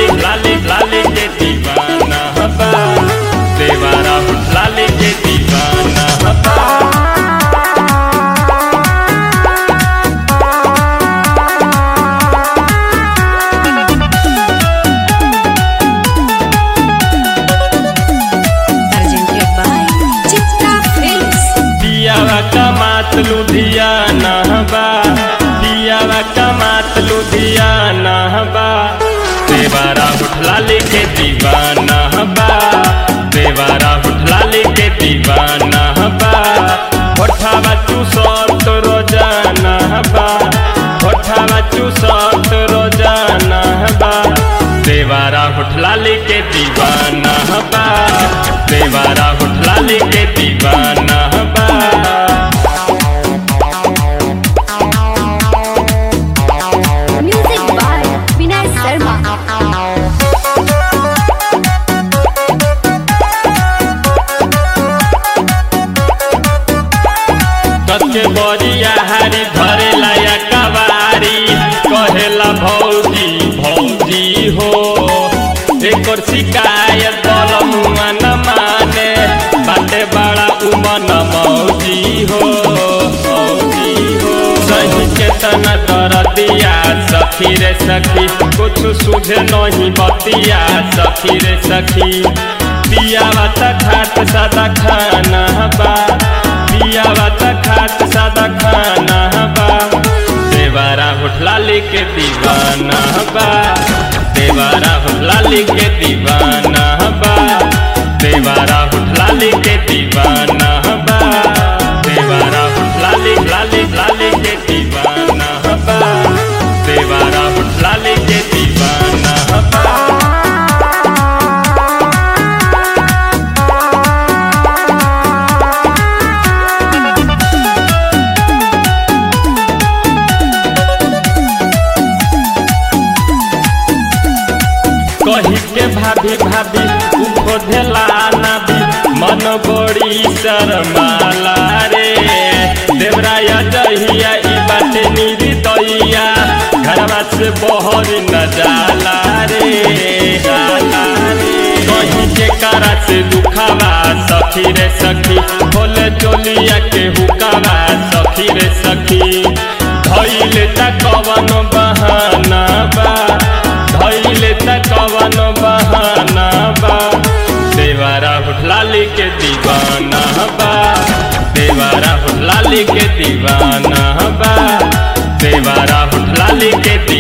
लाली लाली लाली के दीवाना बा देवारा होठ लाली के दीवाना बा presented by Chitra Films. दियावा कमात लुधियाना बा दियावा कमात लुधियाना बा देवारा उठलाली के दीवाना बा देवारा उठलाली के दीवाना बा होठावा चूसत रोजाना बा होठावा चूसत रोजाना बा देवारा उठलाली के दीवाना बा देवारा उठलाली के दीवाना बा Music by Vinay Sharma. कच्चे बरिया हारी धरे लाया कवारी कहेला भौजी भौजी हो एकर शिकायत बलमुआ न माने बाटे बड़ा उमन मौजी हो मौजी हो सही चेतना कर दिया सखी रे सखी कुछ सुझे नहीं बतिया सखी रे सखी पियावा त खाट सादा खाना बा पियावा त खाट सादा खाना बा देवारा होठलाली के दीवाना बा देवारा होठलाली के दीवाना बा देवारा होठलाली के दीवाना बा देवारा होठलाली लाली लाली के दीवाना बा देवारा होठलाली के दीवाना बा कही के भाभी भाभी उठो धेला भी मन बड़ी शर्माला रे देवराय जहिया ई बाटे निरी दैया घरवा से बहर न जाला रे जाला रे कहीं के करा से दुखावा सखी रे सखी खोले चोलिया के हुकावा सखी रे सखी धैले त कवन बहाना बा धैले त कवन बहाना बा देवारा हुठलाली के दीवाना बा देवारा हुठलाली के दीवाना बा देवारा हुठलाली के दीवाना